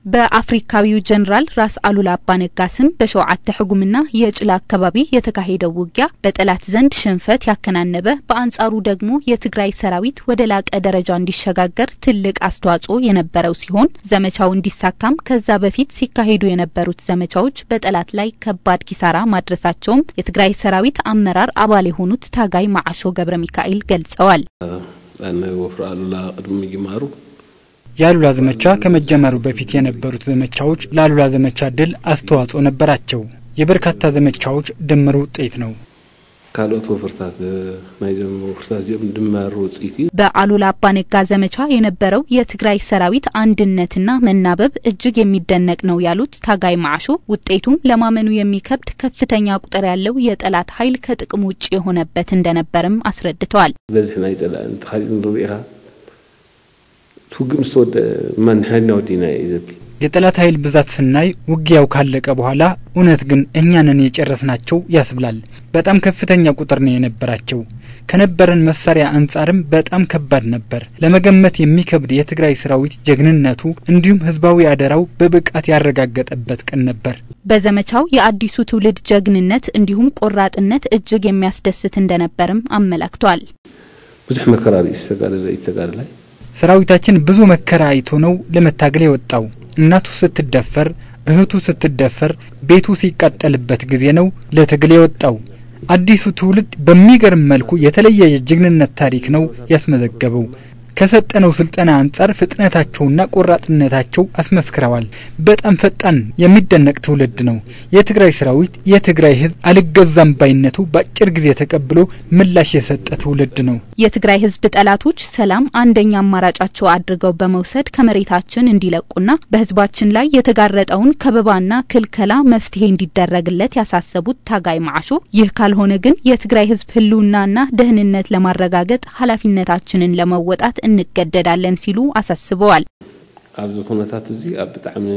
በአፍሪካዊው ጀኔራል ራስ አሉላ አባነጋ ስም በሸውዓተ ሕጉምና የጭላ አካባቢ የተካሄደው ውጊያ በጠላት ዘንድ ሽንፈት ያከናነበ፣ በአንጻሩ ደግሞ የትግራይ ሰራዊት ወደ ላቀ ደረጃ እንዲሸጋገር ትልቅ አስተዋጽኦ የነበረው ሲሆን ዘመቻው እንዲሳካም ከዛ በፊት ሲካሄዱ የነበሩት ዘመቻዎች በጠላት ላይ ከባድ ኪሳራ ማድረሳቸውም የትግራይ ሰራዊት አመራር አባል የሆኑት ታጋይ ማዓሾ ገብረ ሚካኤል ገልጸዋል። ወፍራ አሉላ ቅድሚ ይማሩ የአሉላ ዘመቻ ከመጀመሩ በፊት የነበሩት ዘመቻዎች ለአሉላ ዘመቻ ድል አስተዋጽኦ ነበራቸው። የበርካታ ዘመቻዎች ድምር ውጤት ነው። ካልኦት ወፍርታት ናይዞም ወፍርታት ዚኦም ድመር ውፅኢት እዩ በአሉላ አባነጋ ዘመቻ የነበረው የትግራይ ሰራዊት አንድነትና መናበብ እጅግ የሚደነቅ ነው ያሉት ታጋይ ማዕሾ ውጤቱም ለማመኑ የሚከብድ ከፍተኛ ቁጥር ያለው የጠላት ኃይል ከጥቅም ውጭ የሆነበት እንደነበርም አስረድተዋል። በዚህ ናይ ፀላእ እንተኻሊእ ንሪኦ ኢኻ ትውግእ ምስ ተወድአ ማን ሓይልና ወዲና እዩ ዘብል የጠላት ኃይል ብዛት ስናይ ውጊያው ካለቀ በኋላ እውነት ግን እኛንን የጨረስናቸው ያስብላል። በጣም ከፍተኛ ቁጥር ነው የነበራቸው። ከነበረን መሳሪያ አንጻርም በጣም ከባድ ነበር። ለመገመት የሚከብድ የትግራይ ሰራዊት ጀግንነቱ እንዲሁም ህዝባዊ አደራው በብቃት ያረጋገጠበት ቀን ነበር። በዘመቻው የአዲሱ ትውልድ ጀግንነት እንዲሁም ቆራጥነት እጅግ የሚያስደስት እንደነበርም አመላክቷል። ብዙሕ መከራ ርእሲ ዝተጋደለ እዩ ተጋድላይ ሰራዊታችን ብዙ መከራ አይቶ ነው ለመታገል የወጣው። እናቱ ስትደፈር፣ እህቱ ስትደፈር፣ ቤቱ ሲቃጠልበት ጊዜ ነው ለትግል የወጣው። አዲሱ ትውልድ በሚገርም መልኩ የተለየ የጀግንነት ታሪክ ነው ያስመዘገበው። ከሰጠነው ስልጠና አንጻር ፍጥነታቸውና ቆራጥነታቸው አስመስክረዋል። በጣም ፈጣን የሚደነቅ ትውልድ ነው። የትግራይ ሰራዊት የትግራይ ህዝብ አልገዛም ባይነቱ በአጭር ጊዜ ተቀብሎ ምላሽ የሰጠ ትውልድ ነው። የትግራይ ህዝብ ጠላቶች ሰላም አንደኛ አማራጫቸው አድርገው በመውሰድ ከመሬታችን እንዲለቁና በህዝባችን ላይ የተጋረጠውን ከበባና ክልከላ መፍትሄ እንዲደረግለት ያሳሰቡት ታጋይ ማዕሾ ይህ ካልሆነ ግን የትግራይ ህዝብ ህልውናና ደህንነት ለማረጋገጥ ኃላፊነታችንን ለመወጣት እንገደዳለን ሲሉ አሳስበዋል። ኣብዚ ኩነታት እዚ ኣብ ብጣዕሚ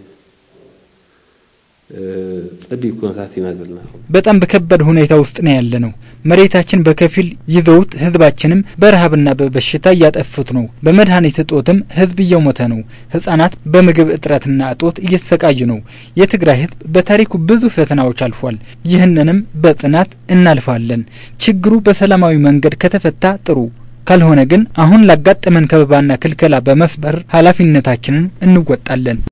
ጸቢብ ኩነታት ኢና ዘለና በጣም በከባድ ሁኔታ ውስጥ ነው ያለ ነው። መሬታችን በከፊል ይዘውት ህዝባችንም በረሃብና በበሽታ እያጠፉት ነው። በመድኃኒት እጦትም ህዝብ እየሞተ ነው። ህጻናት በምግብ እጥረትና እጦት እየተሰቃዩ ነው። የትግራይ ህዝብ በታሪኩ ብዙ ፈተናዎች አልፏል። ይህንንም በጽናት እናልፋለን። ችግሩ በሰላማዊ መንገድ ከተፈታ ጥሩ ካልሆነ ግን አሁን ላጋጠመን ከበባና ክልከላ በመስበር ኃላፊነታችንን እንወጣለን።